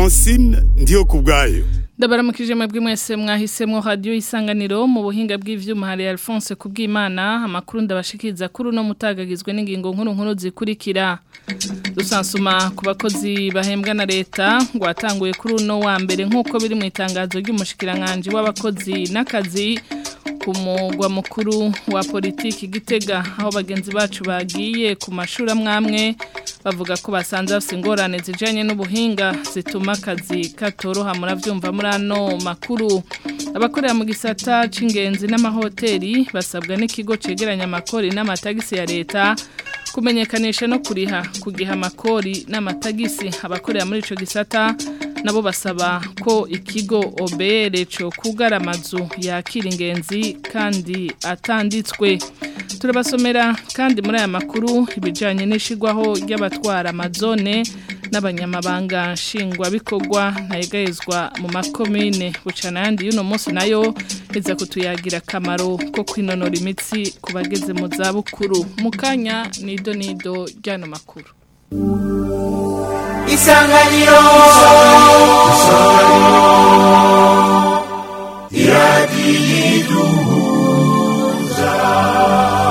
Francine ndiyo kubwayo Ndabaramukije mwebwe mwese mwahisemwo radio isanganiro mu buhinga bw'ivyuma hari Alphonse kubwimana amakuru ndabashikiriza kuri no mutagagizwe n'ingingo nkuru nkuru zikurikira Rusansuma ku bakozi bahembwa na leta ngo atanguye kuri uno wa mbere nk'uko biri mu itangazo ry'umushikiranganje w'abakozi n'akazi ku mugwa mukuru wa politiki gitega aho bagenzi bacu bagiye ku mashuri amwamwe bavuga ko basanze bafite ingorane zijyanye n'ubuhinga zituma akazi katoroha murabyumva muri ano makuru abakorera mu gisata cy'ingenzi n'amahoteli basabwa n'ikigo cyegeranya amakori n'amatagisi ya leta kumenyekanisha no kuriha kugiha amakori n'amatagisi abakorera muri icyo gisata nabo basaba ko ikigo OBR cyo kugara amazu yakira ingenzi kandi atanditswe turabasomera kandi muri aya makuru ibijyanye n'ishigwaho ry'abatwara amazone n'abanyamabanga nshingwabikorwa ntayegayezwa mu makomine bucana yandi y'uno munsi nayo iza kutuyagira akamaro ko kwinonora imitsi ku bageze mu zabukuru mu kanya nido nido ry'ano makuru isanganiro iradiyiduhuza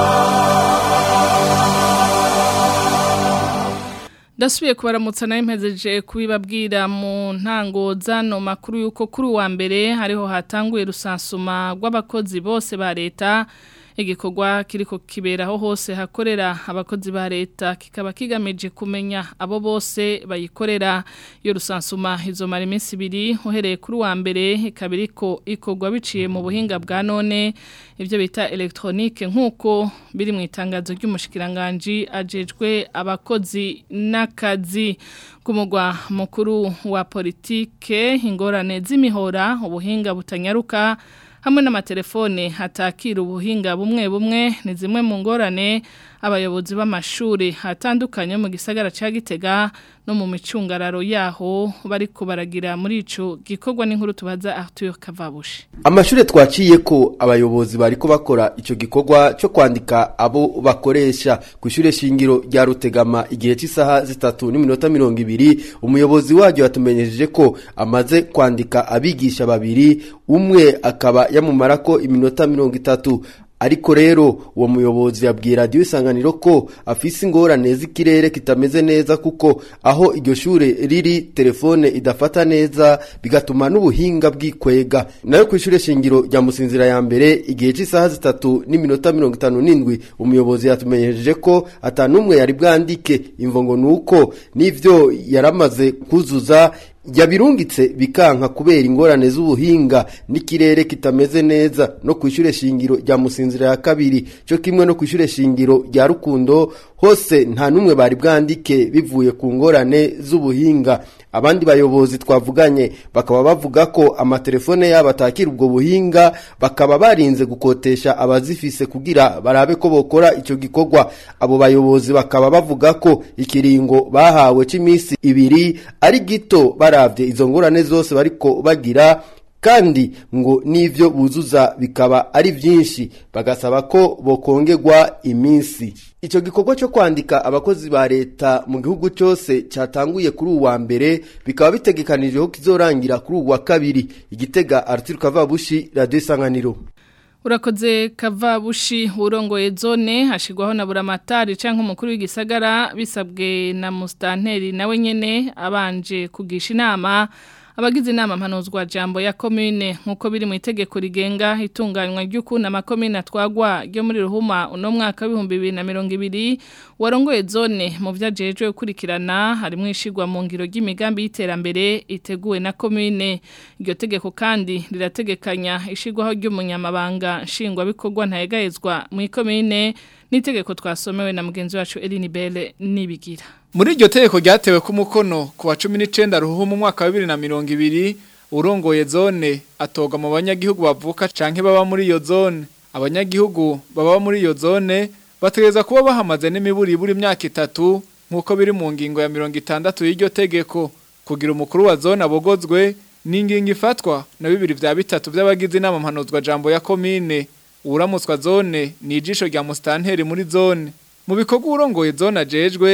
Dasubiye kubaramutsa nayo mpezeje kubibabwira mu ntango zano makuru yuko kuri uwa mbere hariho hatanguye rusansuma rw'abakozi bose ba leta igikorwa kiriko kiberaho hose hakorera abakozi ba leta kikaba kigamije kumenya abo bose bayikorera iyo rusansuma izomara iminsi ibiri uhereye kuri wa mbere ikaba iriko ikorwa biciye mu buhinga bwa none ibyo bita elegitoronike nk'uko biri mu itangazo ry'umushikiranganji ajejwe abakozi n'akazi ku mugwa mukuru wa politike ingorane z'imihora ubuhinga butanyaruka hamwe n'amatelefone hatakira ubuhinga bumwe bumwe ni zimwe mu ngorane abayobozi b'amashuri hatandukanye mu gisagara cya gitega no mu micungararo yaho bari kubaragira muri ico gikorwa n'inkuru tubaza Arthur Kavabushi Amashure twaciye ko abayobozi bariko bakora ico gikorwa cyo kwandika abo bakoresha ku ishure shingiro rya Rutegama igihe cy'isaha zitatu n'iminota mirongo ibiri umuyobozi waryo yatumenyejeje ko amaze kwandika abigisha babiri umwe akaba yamumarako iminota mirongo itatu ariko rero uwo muyobozi yabwira radiyo isanganiro ko afise ingorane z'ikirere kitameze neza kuko aho iryo shure riri telefone idafata neza bigatuma n'ubuhinga bwikwega nayo ku ishure shingiro rya musinzira ya mbere igihe cy'isaha zitatu n'iminota mirongo itanu n'indwi umuyobozi yatumenyejeje ko atanumwe yari bwandike imvo ni uko n'ivyo yaramaze kuzuza yabirungitse bikanka kubera ingorane z'ubuhinga n'ikirere kitameze neza no ku ishure shingiro rya musinzira ya kabiri cyo kimwe no ku ishure shingiro rya rukundo hose nta numwe bari bwandike bivuye ku ngorane z'ubuhinga abandi bayobozi twavuganye bakaba bavuga ko amatelefone yabo atakira ubwo buhinga bakaba barinze gukotesha abazifise kugira barabe ko bokora icyo gikorwa abo bayobozi bakaba bavuga ko ikiringo bahawe cy'iminsi ibiri ari gito baravye izo ngorane zose bariko bagira kandi ngo n'ivyo buzuza bikaba ari vyinshi bagasaba ko bokongerwa iminsi Ico gikorwa cyo kwandika abakozi ba leta mu gihugu cyose cyatanguye kuri uwa mbere bikaba bitegekanije ko kizorangira kuri uwa kabiri igitega Arthur Kavabushi Radio Isanganiro Urakoze Kavabushi urongoye zone hashigwaho na buramatari canke umukuru w'igisagara bisabwe na mustanteri nawe nyene abanje kugisha inama abagize inama mpanuzwa jambo ya commune nkuko biri mu itegeko rigenga itunganywa ry'ukuntu amakomine atwagwa ryo muri ruhuma uno mwaka w'ibihumbi bibiri na mirongo ibiri warongoye zone mu vyajejwe gukurikirana harimo ishigwa mu ngiro ry'imigambi y'iterambere iteguwe na commune iryo tegeko kandi rirategekanya ishigwaho ry'umunyamabanga nshingwabikorwa ntayegayezwa mu ikomine n'itegeko twasomewe na mugenzi wacu Eline Belle nibigira Muri iryo tegeko ryatewe ku mukono ku wa 19 ruhuhu mu mwaka wa 2020 urongoye zone atoga mu banyagihugu bavuka canke baba muri iyo zone abanyagihugu baba muri iyo zone bategeza kuba bahamaze n'imiburi buri myaka itatu nkuko biri mu ngingo ya 60 y'iryo tegeko kugira umukuru wa zone abogozwe n'ingingo ifatwa na bibiri vya bitatu vy'abagize inama mpanuzwa jambo ya komine uramutswa zone ni ijisho rya mustanteri muri zone mu bikorwa urongoye zone ajejwe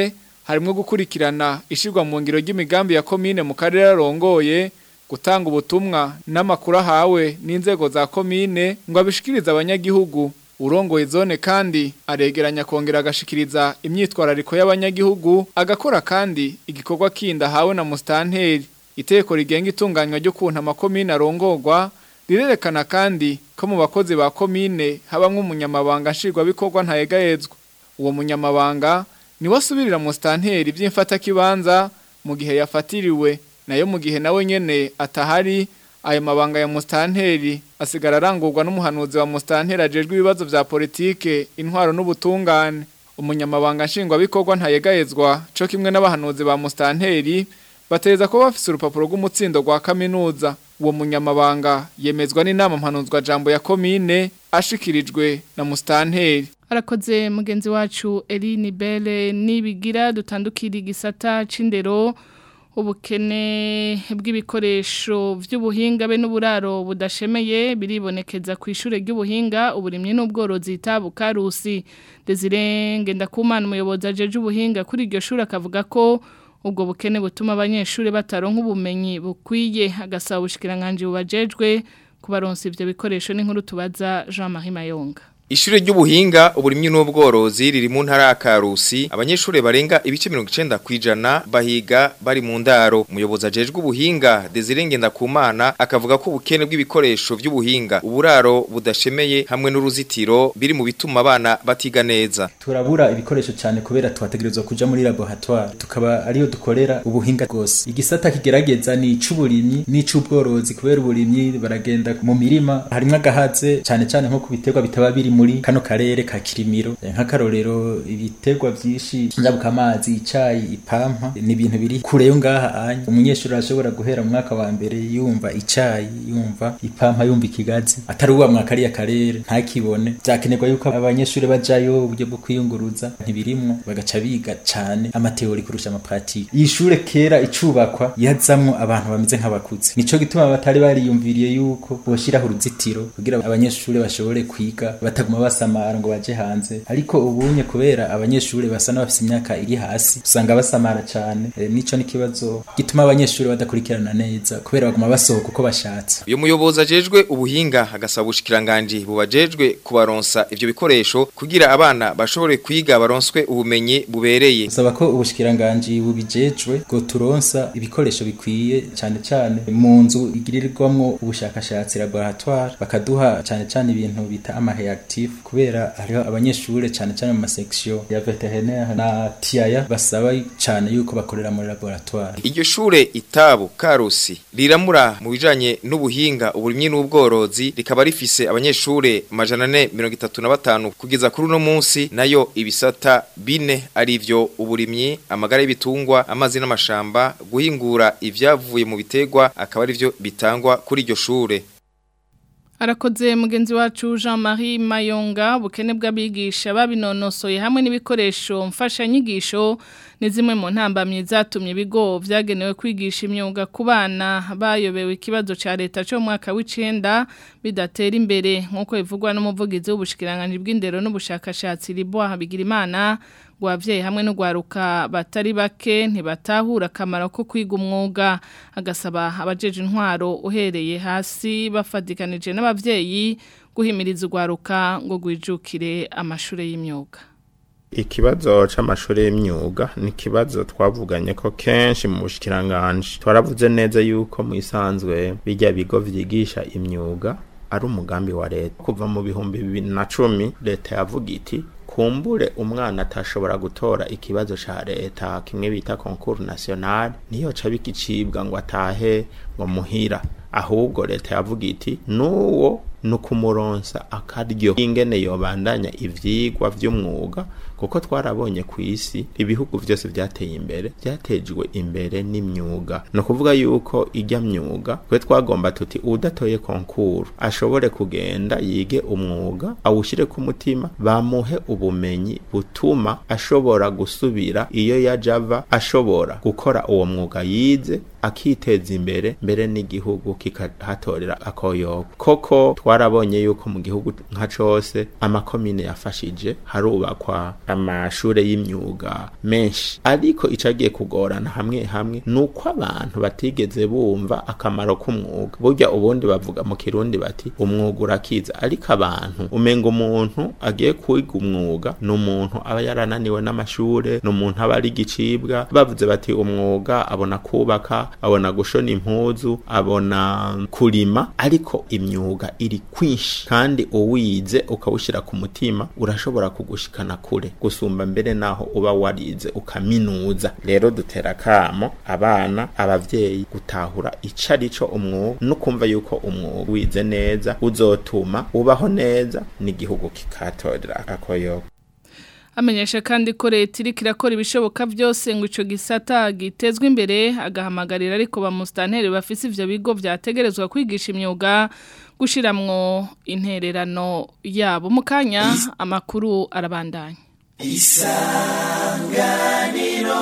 harimo gukurikirana ishirwa mu ngiro ry'imigambi ya komine mu karere arongoye gutanga ubutumwa n'amakuru ahawe n'inzego za komine ngo abishikirize abanyagihugu urongoye zone kandi aregeranya kongera agashikiriza imyitwarariko y'abanyagihugu agakora kandi igikorwa kindi ahawe na musitanteri iteko rigenga itunganywa ryo kunta amakomine arongorwa rirerekana kandi ko mu bakozi ba komine habamwe umunyamabanga nshingwabikorwa ntayegayezwa uwo munyamabanga niwe asubirira musitanteri by'imfatakibanza mu gihe yafatiriwe nayo mu gihe nawe nyene atahari ayo mabanga ya musitanteri asigara arangurwa n'umuhanuzi wa musitanteri ajejwe ibibazo vya politike intwaro n'ubutungane umunyamabanga nshingwabikorwa ntayegayezwa co kimwe n'abahanuzi ba musitanteri batereza ko bafise urupapuro rw'umutsindo rwa kaminuza uwo munyamabanga yemezwa n'inama mpanuzwa jambo ya komine ashikirijwe na musitanteri arakoze mugenzi wacu Eline Belle nibigira dutandukira igisata c'indero ubukene bw'ibikoresho by'ubuhinga be n'uburaro budashemeye biribonekeza ku ishure ry'ubuhinga uburimye n'ubworozi tabukarusi Desire Ngendakumana umuyobozi ajeje ubuhinga kuri iryo shuri akavuga ko ubwo bukene butuma abanyeshuri bataronka ubumenyi bukwiye agasaba ubushikiranganje bubajejwe kubaronsa ivyo bikoresho n'inkuru tubaza Jean-Marie Mayonga Ishure ry'ubuhinga uburimyi n'ubworozi riri mu ntara ya Karusi abanyeshure barenga ibice 90 kwijana bahiga bari mu ndaro umuyobozi ajejwe ubuhinga Desire Ngendakumana akavuga ko ubukene bw'ibikoresho by'ubuhinga uburaro budashemeye hamwe n'uruzitiro biri mu bituma abana batiga neza turabura ibikoresho cyane kubera twategerezwa kuja muri laboratoire tukaba ariyo dukorera ubuhinga bwose igisata kigerageza ni ic'uburimyi n'ic'ubworozi kubera uburimyi baragenda mu mirima harimwo agahaze cyane cyane nko ku biterwa bitaba biri muri kano karere ka Kirimiro nk'akarorero ibiterwa byinshi njabuka amazi icayi ipampa ni ibintu biri kure yo ngaha anya umunyeshuri arashobora guhera mu mwaka wa mbere yumva icayi yumva ipampa yumva ikigazi atari uwa mwaka ari karere ntakibone byakenerwa yuko abanyeshuri bajayo uburyo bwo kwiyunguruza ntibirimwo bagaca biga cane amateori kurusha amapratike iyi shure kera icubakwa yazamwo abantu bameze nk'abakuze nico gituma batari bariyumviriye yuko boshiraho uruzitiro kugira abanyeshuri bashobore kwiga bataguma basamara ngo baje hanze ariko ubunye kubera abanyeshuri basa n'abafite imyaka iri hasi usanga basamara cyane e, nico nikibazo gituma abanyeshuri badakurikirana neza kubera baguma basohoka uko bashatse uyu muyobozi ajejwe ubuhinga agasaba ubushikiranganje bubajejwe kubaronsa ivyo bikoresho kugira abana bashobore kwiga baronswe ubumenyi bubereye usaba ko ubushikiranganje bubijejwe ngo turonsa ibikoresho bikwiye cyane cyane mu nzu igirirwamwo ubushakashatsi laboratoire bakaduha cyane cyane ibintu bita amareactif kubera hariho abanyeshuri cyane cyane mu masection ya veterinaire na tiaya basaba cyane yuko bakorera muri laboratoire iryo shure itabu karusi riramura mu bijanye n'ubuhinga uburimyi n'ubworozi rikaba rifise abanyeshure majana ane mirongo itatu na batanu kugeza kuri uno munsi nayo ibisata bine arivyo uburimyi amagara y'ibitungwa amazi n'amashamba guhingura ivyavuye mu biterwa akaba arivyo bitangwa kuri iryo shure Arakoze mugenzi wacu Jean-Marie Mayonga ubukene bw'abigisha babinonosoye hamwe n'ibikoresho mfashanyigisho ni zimwe mu ntambamye zatumye ibigo vyagenewe kwigisha imyuga ku bana bayobewe ikibazo ca leta cyo mwaka w'icenda bidatera imbere nk'uko bivugwa n'umuvugizi w'ubushikiranganje bw'indero n'ubushakashatsi Liboa Habigirimana ngo abavyeyi hamwe no gwaruka batari bake ntibatahura akamaro ko kwiga umwuga agasaba abajeje intwaro uhereye hasi bafadikanije n'abavyeyi guhimiriza ugwaruka ngo gwijukire amashure y'imyuga ikibazo c'amashuri y'imyuga ni ikibazo twavuganye ko kenshi mu bushikiranganje twaravuze neza yuko mu isanzwe bijya bigo vyigisha imyuga ari umugambi wa leta kuva mu bihumbi bibiri na cumi leta yavuga iti kumbure umwana atashobora gutora ikibazo ca leta kimwe bita concours national niyo ca bikicibwa ngo atahe ngo muhira ahubwo leta yavuga iti nuwo nukumuronsa akaryo ingene yobandanya ivyigwa vy'umwuga kuko twarabonye ku isi ibihugu vyose vyateye imbere vyatejwe imbere n'imyuga no kuvuga yuko ijya myuga kwe twagomba tuti udatoye konkuru ashobore kugenda yige umwuga awushire ku mutima bamuhe ubumenyi butuma ashobora gusubira iyo yajava ashobora gukora uwo mwuga yize akiteza imbere mbere n'igihugu kikahatorera akoyobo koko twarabonye yuko mu gihugu nka cose amakomine yafashije harubakwa amashure y'imyuga menshi ariko icagiye kugorana hamwe hamwe nuko abantu batigeze bumva akamaro k'umwuga burya ubundi bavuga mu kirundi bati umwuga urakiza ariko abantu umenga umuntu agiye kwiga umwuga ni umuntu aba yarananiwe n'amashure ni umuntu aba ari igicibwa bavuze bati umwuga abona kubaka abona gushona impuzu abona kurima ariko imyuga iri kwinshi kandi uwize ukawushyira ku mutima urashobora kugushikana kure gusumba mbere naho uba warize ukaminuza rero dutera kamo abana abavyeyi gutahura ico arico umwuga no kumva yuko umwuga wize neza uzotuma ubaho neza n'igihugu kikatorera akoyoka amenyesha kandi ko leta iriko irakora ibishoboka byose ngo ico gisata gitezwe imbere agahamagarira ariko ba mustanteri bafise ivyo bigo vyategerezwa kwigisha imyuga gushiramwo intererano yabo mu kanya amakuru arabandanya isanganiro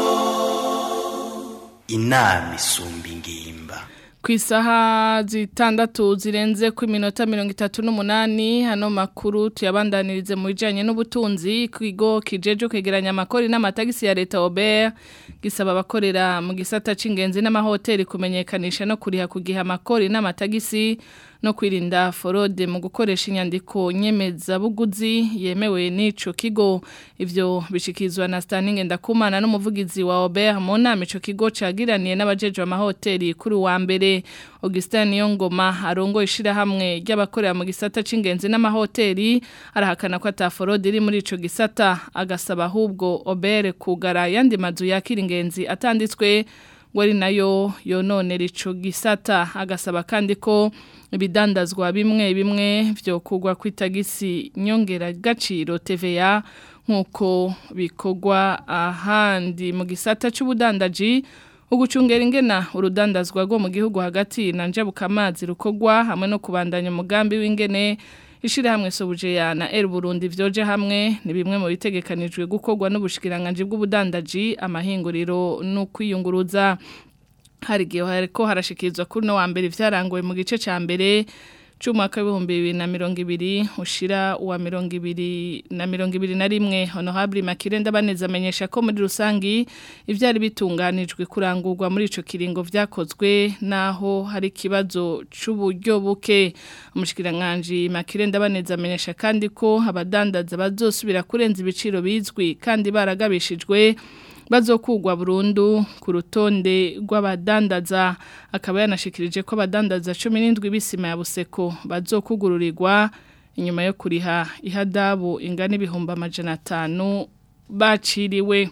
inama isumba ingimba ku isaha zitandatu zirenze ku minota mirongo itatu n'umunani hano makuru tuyabandanirize mu bijyanye n'ubutunzi ku kigo kijeje kwegeranya amakori n'amatagisi ya leta Aubert gisaba abakorera mu gisata cy'ingenzi n'amahoteli kumenyekanisha no kuriha ku gihe amakori n'amatagisi no kwirinda forode mu gukoresha inyandiko nyemezabuguzi yemewe n'ico kigo ivyo bishikizwa na Stanley Ndakumana n'umuvugizi wa Aubert mu nama ico kigo cagiraniye n'abajeje amahoteli kuri wa mbere Augustin Yongoma arongo ishira hamwe ry'abakorera mu gisata c'ingenzi n'amahoteli arahakana ko ata forode iri muri ico gisata agasaba ahubwo Aubert kugara yandi mazu yakira ingenzi atanditswe wari nayo yononera ico gisata agasaba kandi ko ibidandazwa bimwe bimwe byo kugwa ku itagisi nyongera gaciro TVA nkuko bikogwa ahandi mu gisata c'ubudandaji ugucungera ingena urudandazwa rwo mu gihugu hagati na njabukamazi rukogwa hamwe no kubandanya umugambi w'ingene ishirahamwe Sobujeya na El Burundi vyoje hamwe ni bimwe mu bitegekanijwe gukorwa n'ubushikiranganje bw'ubudandaji amahinguriro no kwiyunguruza hari igihe hariko harashikizwa kuri no wa mbere vyarangoye mu gice ca mbere c'umwaka w'ibihumbi bibiri na mirongo ibiri ushira uwa mirongo ibiri na mirongo ibiri na rimwe honorable Makire ndabaneza amenyesha ko muri rusangi ivyari bitunganijwe kurangurwa muri ico kiringo vyakozwe naho hari kibazo c'uburyo buke umushikiranganje Makire ndabaneza amenyesha kandi ko abadandaza bazosubira kurenza ibiciro bizwi kandi baragabishijwe bazokugwa burundu ku rutonde rw'abadandaza akaba yanashikirije ko abadandaza 17 bisima ya buseko bazokugururirwa inyuma yo kuriha ihadabu ingana ibihumbi amajana atanu baciriwe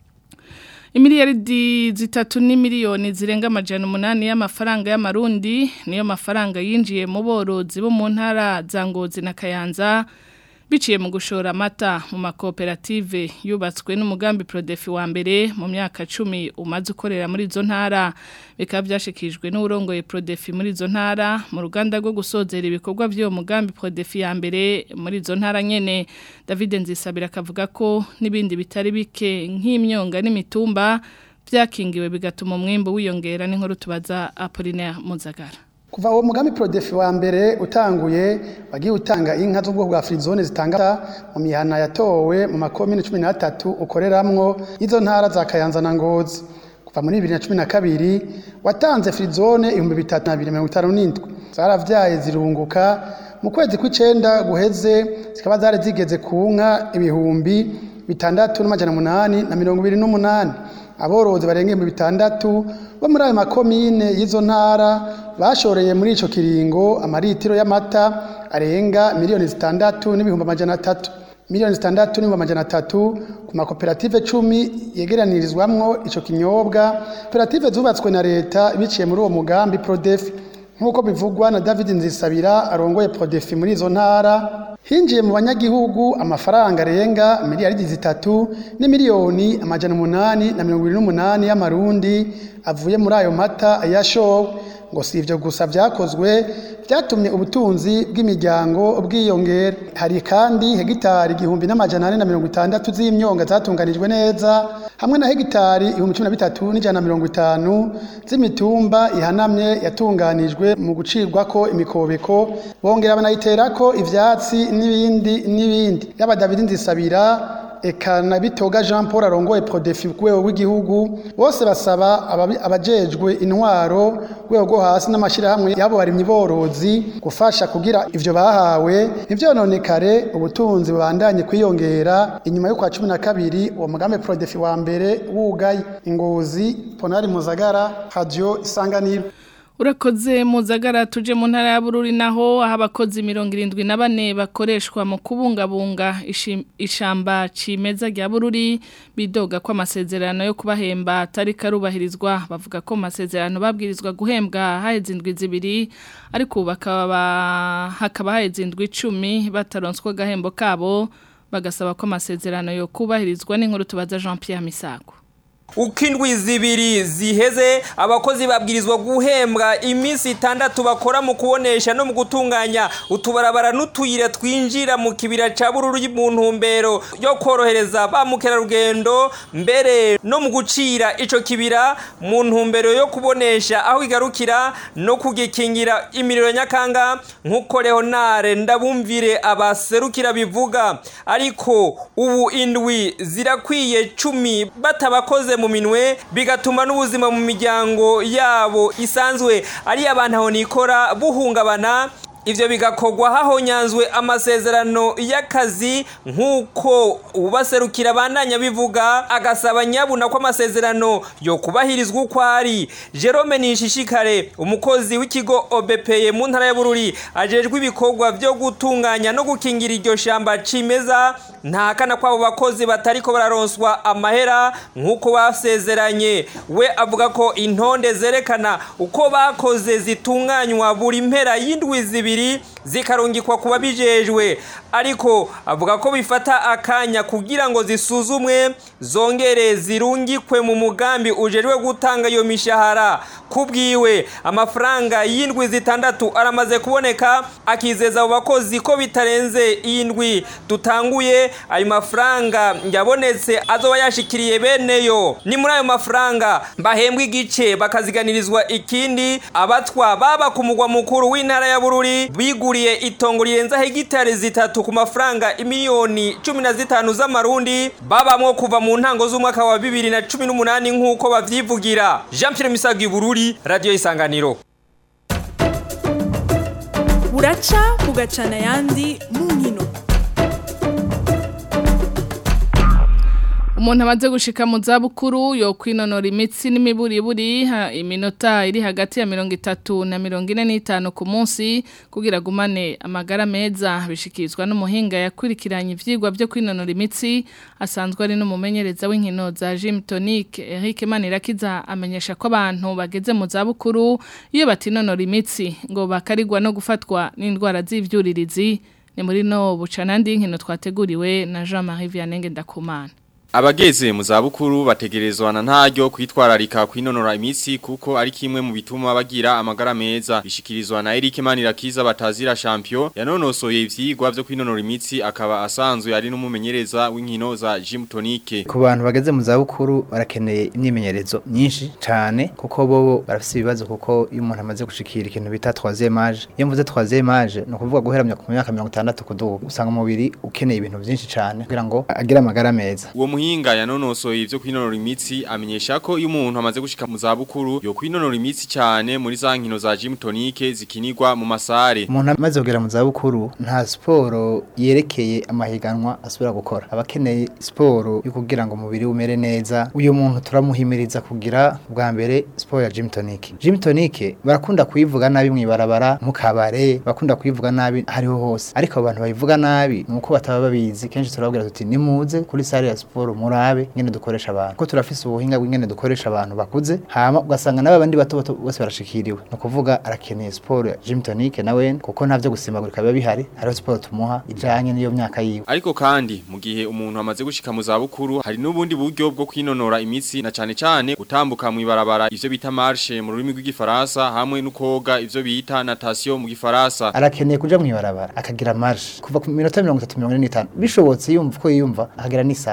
Imiliyaridi zitatu ni miliyoni zirenga amajana umunani y'amafaranga y'amarundi niyo mafaranga yinjiye mu borozi bo mu ntara za Ngozi na Kayanza biciye mu gushora amata mu makoperative yubatswe n'umugambi Prodefi wa mbere mu myaka 10 umaze ukorera muri izo ntara bikaba byashikijwe n'urongoye Prodefi muri izo ntara mu ruganda rwo gusozera ibikorwa by'uwo mugambi Prodefi ya mbere muri izo ntara nyene David Nzisabira akavuga ko nibindi bitari bike nk'imyonga n'imitumba byakingiwe bigatuma umwimbo wiyongera n'inkuru tubaza Apollinaire Muzagara kuva uwo mugambi prodefi wa mbere utanguye wagiye utanga inka z'ubwoko bwa frizone zitanga mu mihana yatowe mu makomine cumi n'atatu ukoreramwo izo ntara za kayanza na ngozi kuva muri bibiri na cumi na kabiri watanze frizone ibihumbi bitatu na bibiri mirongo itanu n'indwi zaravyaye zirunguka mu kwezi kw'icenda guheze zikaba zari zigeze ku nka ibihumbi bitandatu n'amajana umunani na mirongo ibiri n'umunani aborozi barenga ibihumbi bitandatu bo muri ayo makomine y'izo ntara bashoreye muri ico kiringo amaritiro y'amata arenga miliyoni zitandatu n'ibihumbi amajana atatu miliyoni zitandatu n'ibihumbi amajana atatu ku makoperative cumi yegeranirizwamwo ico kinyobwa koperative zubatswe na leta biciye muri uwo mugambi prodefi nk'uko bivugwa na david nzisabira arongoye prodefi muri izo ntara hinjiye mu banyagihugu amafaranga arenga miliyaridi zitatu n'imiliyoni amajana umunani na mirongo irindwi n'umunani y'amarundi avuye muri ayo mata yashowe ngo si ibyo gusa byakozwe byatumye ubutunzi bw'imiryango bwiyongera hari kandi hegitari igihumbi n'amajana ane na mirongo itandatu z'imyonga zatunganijwe neza hamwe na hegitari ibihumbi cumi na bitatu n'ijana na mirongo itanu z'imitumba ihanamye yatunganijwe mu gucirwako imikobeko bongera banayiterako ivyatsi n'ibindi n'ibindi yaba David Nzisabira eka na bitoga Jean Paul arongoye Prodefi ku rwego rw'igihugu bose basaba ababi- abajejwe intwaro rwego rwo hasi n'amashirahamwe yabo barimyi borozi gufasha kugira ivyo bahawe ivyononekare ubutunzi bubandanye kwiyongera inyuma yo kwa cumi na kabiri uwo mugambi Prodefi wa mbere wugaye ingozi Ponari Muzagara Radio Isanganiro Urakoze muzagara tuje mu ntara ya Bururi naho aho abakozi mirongo irindwi na bane bakoreshwa mu kubungabunga ishi- ishamba cimeza rya Bururi bidoga ko amasezerano yo kubahemba atari karubahirizwa bavuga ko amasezerano babwirizwa guhembwa haheze indwi zibiri ariko ubu bakaba hakaba haheze indwi icumi bataronswa agahembo kabo bagasaba ko amasezerano yo kubahirizwa n'inkuru tubaza Jean Pierre Misago uko indwi zibiri ziheze abakozi babwirizwa guhembwa iminsi itandatu bakora mu kubonesha no mu gutunganya utubarabara n'utuyira twinjira mu kibira ca bururu mu ntumbero yo korohereza ba mukerarugendo mbere no mu gucira ico kibira mu ntumbero yo kubonesha aho igarukira no kugikingira imiriro nyakanga nk'uko leonare ndabumvire abaserukira bivuga ariko ubu indwi zirakwiye cumi batabakoze mu minwe bigatuma n'ubuzima mu miryango yabo isanzwe ari abantu aho nikora buhungabana ivyo bigakorwa hahonyanzwe amasezerano y'akazi nk'uko ubaserukira bandanya bivuga agasaba nyabuna ko amasezerano yo kubahirizwa uko ari jerome nishishikare umukozi w'ikigo obepeye mu ntara ya bururi ajejwe ibikorwa vyo gutunganya no gukingira iryo shamba cimeza ntahakana ko abo bakozi batariko bararonswa amahera nk'uko basezeranye we avuga ko intonde zerekana uko bakoze zitunganywa buri mpera y'indwi zibiri zikarungikwa ku babijejwe ariko avuga ko bifata akanya kugira ngo zisuzumwe zongere zirungikwe mu mugambi ujejwe gutanga iyo mishahara kubwiwe amafaranga y'indwi zitandatu aramaze kuboneka akizeza abo bakozi ko bitarenze indwi dutanguye ayo mafaranga yabonetse azoba yashikiriye beneyo ni muri ayo mafaranga bahembwa igice bakaziganirizwa ikindi abatwa baba ku mugwa mukuru w'intara ya bururi biguriye itongo rirenza hegitari zitatu ku mafaranga imiliyoni cumi na zitanu z'amarundi babamwo kuva mu ntango z'umwaka wa bibiri na cumi n'umunani nk'uko bavyivugira jean pierre misago ibururi radiyo isanganiro buraca bugacana ayandi mu nkino umuntu amaze gushika mu zabukuru yo kwinonora imitsi n'imiburiburi ha- iminota iri hagati ya mirongo itatu na mirongo ine n'itanu ku munsi kugira agumane amagara meza bishikirizwa n'umuhinga yakurikiranye ivyigwa byo kwinonora imitsi asanzwe ari n'umumenyereza w'inkino za Gym Tonic Eric Manirakiza amenyesha ko abantu bageze mu zabukuru iyo batinonora imitsi ngo bakarigwa no gufatwa n'indwara z'ivyuririzi ni muri no bucanandi nkino twateguriwe na Jean-Marie Vianney Ndakumana Abageze mu zabukuru bategerezwa na ntaryo kwitwararika kwinonora imitsi kuko ari kimwe mu bituma bagira amagara meza bishikirizwa na Eric Manirakiza batazira champion yanonosoye ivyigwa byo kwinonora imitsi akaba asanzwe ari n'umumenyereza w'inkino za Gym Tonic ku bantu bageze mu zabukuru barakeneye imyimenyerezo myinshi cyane kuko bo barafite ibibazo kuko iyo umuntu amaze gushikira ikintu bita troisième âge iyo mvuze troisième âge ni ukuvuga guhera ku myaka mirongo itandatu kuduga usanga umubiri ukeneye ibintu byinshi cyane kugira ngo agire amagara meza Uwo muhinga yanonosoye ivyo kwinonora imitsi amenyesha ko iyo umuntu amaze gushika mu zabukuru yo kwinonora imitsi cyane muri za nkino za Gym Tonic zikinirwa mu masare umuntu amaze kugera mu zabukuru nta siporo yerekeye amahiganwa asubira gukora aba akeneye siporo yo kugira ngo umubiri we umere neza uyu muntu turamuhimiriza kugira bwa mbere siporo ya gym tonic gym tonic barakunda kuyivuga nabi mw'ibarabara mu kabare bakunda kuyivuga nabi hariho hose ariko abo bantu bayivuga nabi ni uko bataba babizi kenshi turababwira tuti nimuze kuri sare ya siporo murabe ingene dukoresha abantu ko turafise ubuhinga bw'ingene dukoresha abantu bakuze hama ugasanga n'aba bandi bato bato bose barashikiriwe ni ukuvuga arakeneye siporo ya gym tonic nawe kuko nta vyo gusimbagurika biba bihari hariho siporo tumuha ijanye n'iyo myaka yiwe Ariko kandi mu gihe umuntu amaze gushika mu zabukuru hari n'ubundi buryo bwo kwinonora imitsi na cane cane gutambuka mu ibarabara ivyo bita marche mu rurimi rw'igifaransa hamwe no koga ivyo bita natation mu gifaransa arakeneye kuja mw'ibarabara akagira marche kuva ku minota mirongo itatu mirongo ine n'itanu bishobotse yumva uko yiyumva akagira n'isaha arakeneye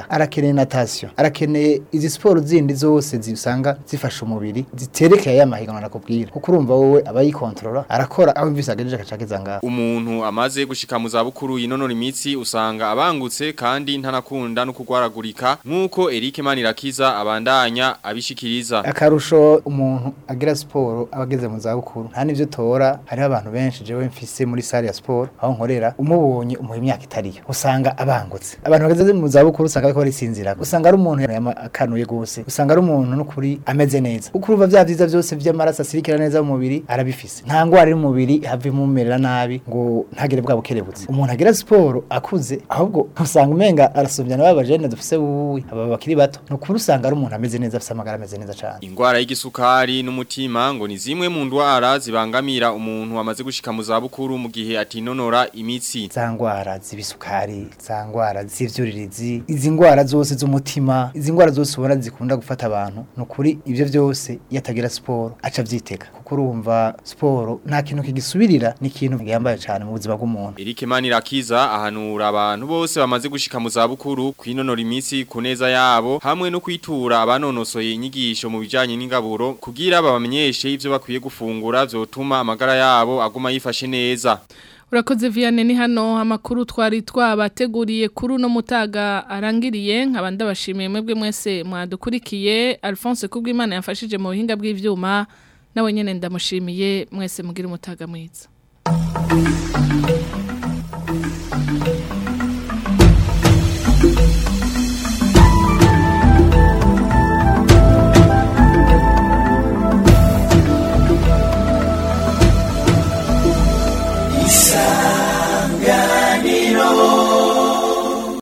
arakeneye natation arakeneye izi siporo zindi zose zisanga zifasha umubiri ziterekeye ya mahiganwa nakubwira kuko urumva wowe abayikontrola arakora aho imvise agejeje akacageza ngaho Umuntu amaze gushika mu zabukuru yinonora imitsi usanga abangutse kandi ntanakunda no kugwaragurika nkuko Eric Manirakiza abandanya abishikiriza. akarusho umuntu agira siporo abageze mu zabukuru nta n'ivyo tora hariho abantu benshi jewe mfise muri sale ya siporo aho nkorera umubonye umuha imyaka itariyo usanga abangutse abantu bageze mu zabukuru usanga bariko barisinzira usanga ari umuntu yama akanuye gose usanga ari umuntu n'ukuri ameze neza kuko urumva vya vyiza vyose vy'amaraso asirikira neza mu mubiri arabifise nta ngwara iri mu mubiri have imumerera nabi ngo ntagire bwa bukerebutse umuntu agira siporo akuze ahubwo usanga umenga arasumvya n'aba bajene dufise wuwi aba bakiri bato nukuri usanga ari umuntu ameze neza afise amagara ameze neza cane Ingwara y'igisukari n'umutima ngo ni zimwe mu ndwara zibangamira umuntu amaze gushika mu zabukuru mu gihe atinonora imitsi. za ngwara z'ibisukari za ngwara z'ivyuririzi izi ngwara zose z'umutima izi ngwara zose ubona zikunda gufata abantu nukuri ivyo vyose iyo atagira siporo aca avyitega kuko urumva siporo nta kintu kigisubirira ni ikintu gihambaye cane mu buzima bw'umuntu Eric Manirakiza ahanura abantu bose bamaze gushika mu zabukuru kwinonora imitsi ku neza yabo hamwe no kwitura abanonosoye inyigisho mu bijanye n'ingaburo kugira babamenyeshe ivyo bakwiye gufungura vyotuma amagara yabo aguma yifashe neza. Urakoze Vianney ni hano amakuru twari twabateguriye kuri uno mutaga arangiriye nkabandi bashimiye mwebwe mwese mwadukurikiye Alphonse Kubwimana yafashije mu buhinga bw'ivyuma nawe nyene ndamushimiye mwese mugira umutaga mwiza